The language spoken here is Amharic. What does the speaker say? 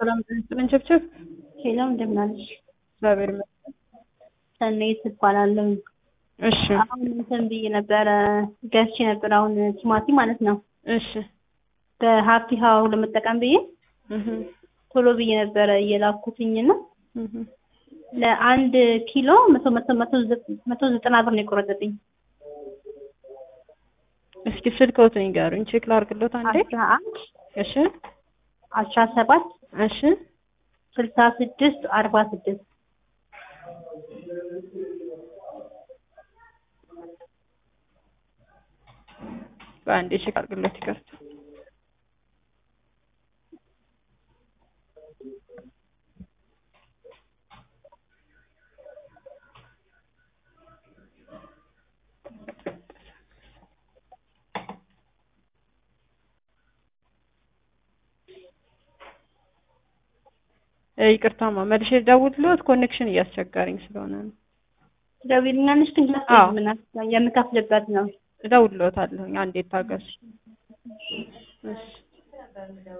ሰላም ጤና ቸብቸብ ሄሎ እንደምን አለሽ? እግዚአብሔር ይመስገን። ሰናይት እባላለሁ። እሺ አሁን እንትን ብዬ ነበረ ገዝቼ ነበር አሁን ቲማቲም ማለት ነው እሺ በሀፒ ሀው ለመጠቀም ብዬ እህ ቶሎ ብዬ ነበረ እየላኩትኝ ነው እህ ለአንድ ኪሎ መቶ መቶ መቶ ዘ- መቶ ዘጠና ብር ነው የቆረጠብኝ። እስኪ ስልክዎትን ይንገሩኝ ቼክ ላድርግሎት አንዴ። አስራ አንድ እሺ አስራ ሰባት እሺ ስልሳ ስድስት አርባ ስድስት በአንዴ ቼክ አድርግሎት ይቅርታ። እ ይቅርታማ መልሼ ደውልሎት ኮኔክሽን እያስቸገረኝ ስለሆነ ነው። ደውይልኛለሽ ግን አዎ። ምናምን የምከፍልበት ነው እደውልሎታለሁኝ አንዴ ታገሱ። እሺ